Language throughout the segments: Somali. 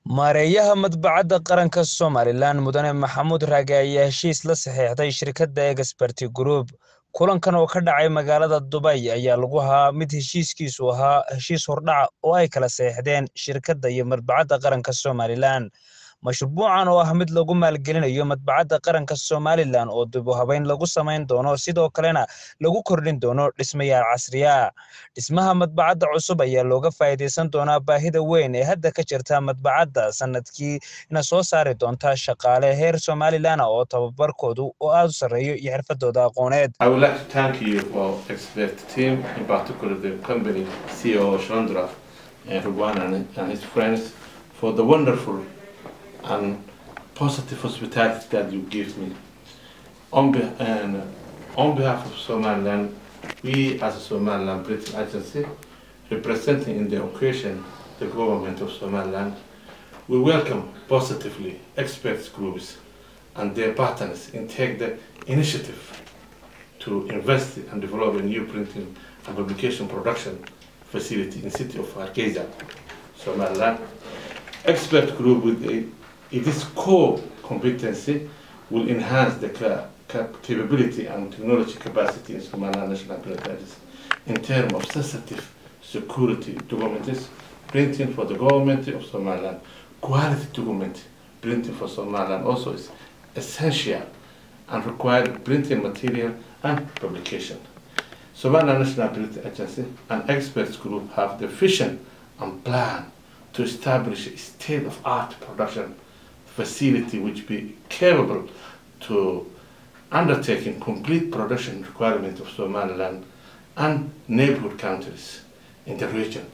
Maareeyaha Madbacadda Qaranka Somalilan Mudane Maxamuud Raage ayaa heshiis la saxiixday shirkadda Expert Group. Kulankan oo ka dhacay magaalada Dubai ayaa lagu ahaa mid heshiiskiisu ahaa heshiis hordhac oo ay kala saxiixdeen shirkadda iyo Madbacadda Qaranka Somalilan. Mashruucan oo ah mid lagu maalgelinayo Madbacadda Qaranka Somalilan oo dib u habeyn lagu samayn doono sidoo kalena lagu kordhin doono dhismayaal casri ah. Dhismaha madbacadda cusub ayaa looga faa'iidaysan doonaa baahida weyn ee hadda ka jirta madbacadda sanadkiina soo saari doonta shaqaale heer Somalilan ah oo tababarkoodu oo aad u sarreeyo iyo xirfadooda aqooneed. I would like to thank you for expert team, in particular the company CEO Chandra and Rugwan and, and his friends for the wonderful and positive hospitality that you give me. On, be, and on behalf of Somaliland, we as a Somaliland British agency, representing in the occasion the government of Somaliland, we welcome positively experts groups and their partners in take the initiative to invest and develop a new printing and publication production facility in city of Hargeisa, Somaliland. Expert group with a, its core competency will enhance the ca- cap- capability and technology capacity in Somaliland National Print Agency in terms of sensitive security documents, printing for the government of Somaliland, quality document printing for Somaliland also is essential and required printing material and publication. Somaliland National Print Agency and experts group have the vision and plan to establish a state-of-art production facility which be capable to undertaking complete production requirement of Somaliland and neighborhood countries in the region.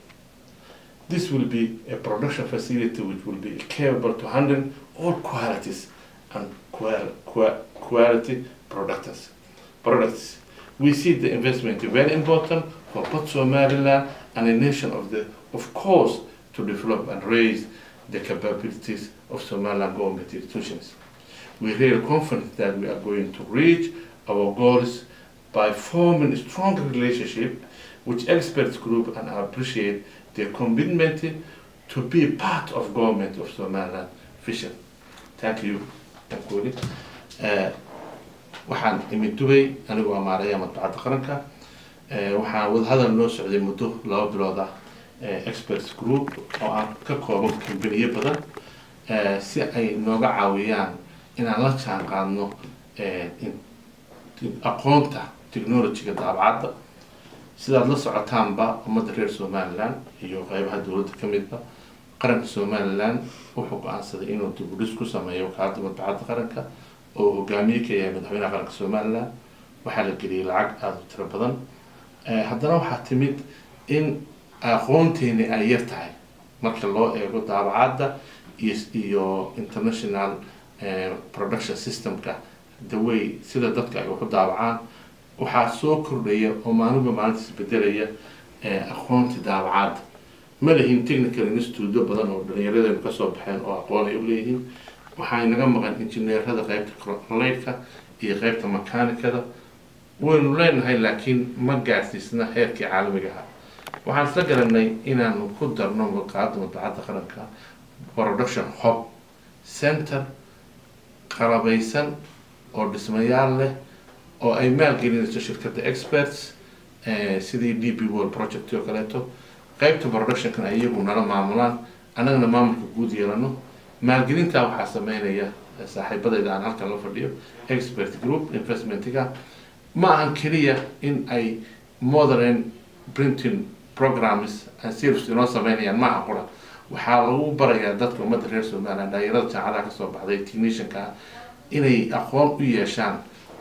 This will be a production facility which will be capable to handle all qualities and qual- qua- quality products. products. We see the investment very important for both Somaliland and the nation of the, of course, to develop and raise the capabilities of Somaliland government institutions. We are really confident that we are going to reach our goals by forming a strong relationship with experts group and I appreciate their commitment to be part of government of Somaliland vision. Thank you. Thank you. Uh, waxaan imid dubay anigu waa maarayaha madbacadda qaranka waxaan wadahadal noo socday muddo laba bilood ah experts group oo aan ka kooban kambaniyo badan si ay nooga caawiyaan inaan la jaan qaadno aqoonta technologyga daabacadda sidaad la socotaanba ummadda reer somaliland iyo qeybaha dowladda ka midba qaranka somaliland wuxuu go-aansaday inuu dibudhis ku sameeyo wakaaladda madbacadda qaranka oo hogaamiye ka yahay madaxweynaha qaranka somaliland waxaa la geliyay lacag aada u tiro badan haddana waxaa timid in aqoonteeni ay yar tahay marka loo eego daabacadda iyo iyo international production systemka the way sida dadka ay waxu daabacaan waxaa soo kordhaya oo maalinba maalinta isbedelaya aqoonti daabacadda ma lihin technical institutyo badan oo dhalinyaradenu kasoo baxeen oo aqoon ay u leeyihiin waxaa inaga maqan injineerada qeybta leydka iyo qeybta makanikada waynu leenahay laakiin ma gaarsiisna heerkii caalamiga ahaa waxaan isla garanay inaanu ku darno maqaada madbacadda qaranka production hob center qalabaysan oo dhismayaal leh oo ay maalgelinayso shirkadda experts sidii d b world project oo kaleeto qeybta productionkan ay iyagu nala maamulaan annagana maamulka guud yeelano maalgelintaa waxaa sameynaya saaxiibadayda aan halkan la fadhiyo expert group investmentiga ma ahan keliya in ay modern printing programs and service inoo sameynayaan maaha qura waxaa lagu barayaa dadka ummadda reer somaliland dhalinyarada jaamacadaha kasoo baxday technicianka inay aqoon u yeeshaan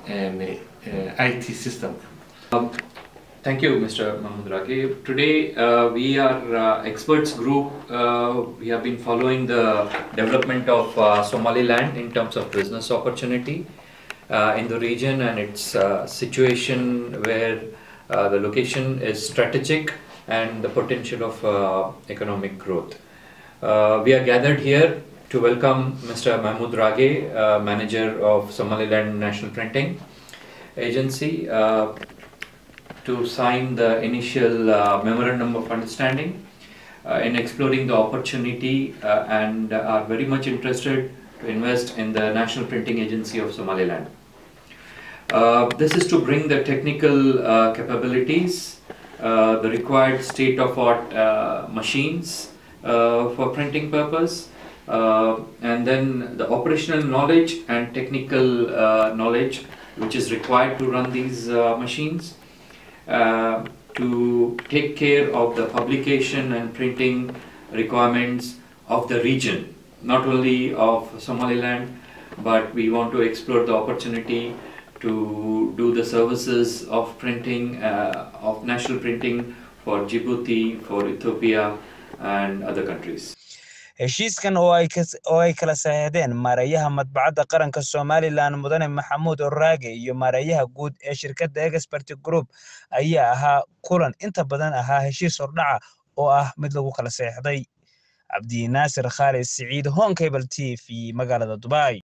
i t systemka Thank you, Mr. Mahmoud Rage. Today, uh, we are uh, experts group. Uh, we have been following the development of uh, Somaliland in terms of business opportunity uh, in the region and its uh, situation where uh, the location is strategic and the potential of uh, economic growth. Uh, we are gathered here to welcome Mr. Mahmoud Rage, uh, manager of Somaliland National Printing Agency. Uh, to sign the initial uh, memorandum of understanding uh, in exploring the opportunity uh, and are very much interested to invest in the National Printing Agency of Somaliland. Uh, this is to bring the technical uh, capabilities, uh, the required state-of-art uh, machines uh, for printing purpose, uh, and then the operational knowledge and technical uh, knowledge which is required to run these uh, machines, uh, to take care of the publication and printing requirements of the region, not only of Somaliland, but we want to explore the opportunity to do the services of printing, uh, of national printing for Djibouti, for Ethiopia, and other countries. heshiiskan oo ay kas- oo ay kala saxiixdeen maareeyaha madbacadda qaranka somalilan mudane maxamuud oraage iyo maareeyaha guud ee shirkadda expert group ayaa ahaa kulan inta badan ahaa heshiis hordhaca oo ah mid lagu kala saxiixday cabdi naasir khaalid siciid honkable t v magaalada dubai